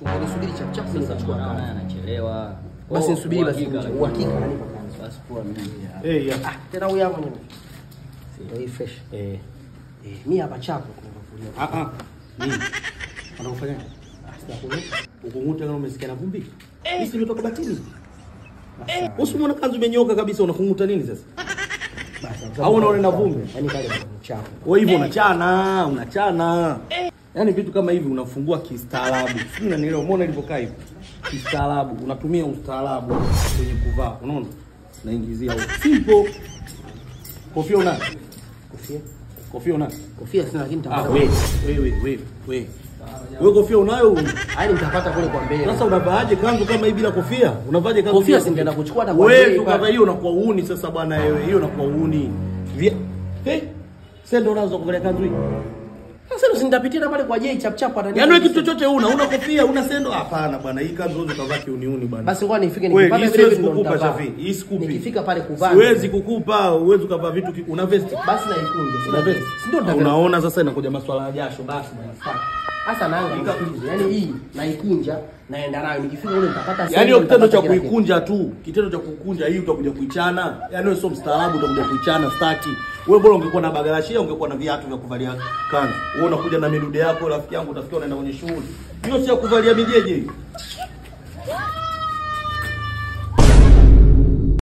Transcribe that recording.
Tungelisubiri chap chap mimi Sasa nikachukua mwanao naye kanzu. anachelewa. Basi Oh, nisubiri basi uhakika, nje. Uhakika ananipa kanzu. Basi poa mimi. Eh, ya. Ah, tena huyu hapa nini? Ndio hii fresh. Eh. Eh, mimi hapa chapo tunakufulia. Ah ah. Nini? Anakufanya? Sijakuni. Ukunguta kama umesikia na vumbi? Hii si imetoka batini. Eh, usimwona kanzu imenyoka kabisa unakunguta nini sasa? Basi. Au unaona ina vumbi? Yaani pale ni chapo. Kwa hivyo unachana, unachana. Yaani vitu kama hivi unafungua kistaarabu. Sijui unanielewa, umeona ilivyokaa hivi? Kistaarabu, unatumia ustaarabu kwenye kuvaa, unaona? Naingizia huko. Simple. Kofia una? Kofia. Kofia una? Kofia sina lakini Ah, nitapata. wewe, wewe, wewe, wewe. Wewe kofia unayo? Yaani nitapata kule kwa mbele. Sasa unavaaje kanzu kama hii bila kofia? Unavaaje kanzu? Kofia bila singeenda kuchukua hata kwa Wewe bei tu pale. kama hiyo unakuwa uuni sasa bwana wewe. Hiyo unakuwa uuni. Via. Hey. Sasa ndio unaanza kuvalia kanzu hii. Sasa ndo nitapitia na pale kwa Jay chap chap atanipa. Yaani wewe kitu chochote una, una kofia, una sendo? Hapana bwana, hii kanzu huwezi kuvaa kiuniuni bwana. Basi ngoja nifike Wewe, nikipata hii vile siwezi vile ndo kukupa nitavaa. Shafi. Hii sikupi. Nikifika pale kuvaa. Siwezi kukupa, uwezi ukavaa vitu ki- una vesti. Basi naikunje. Una Sina vesti. vesti. Si ndio nitavaa. Unaona sasa inakuja maswala ya jasho basi bwana. Sasa Sasa naanga nikunje. Yaani hii naikunja naenda nayo nikifika ule nitapata Yaani hiyo sehemu, kitendo cha nitapata kila kitu. kuikunja tu, kitendo cha kukunja hii utakuja kuichana. Yaani wewe sio mstaarabu utakuja kuichana staki. Wewe bora ungekuwa na bagarashia, ungekuwa na viatu vya kuvalia kanzu. Wewe unakuja na midude yako rafiki yangu utafikia unaenda kwenye shughuli. Hiyo si ya kuvalia mijeje hiyo.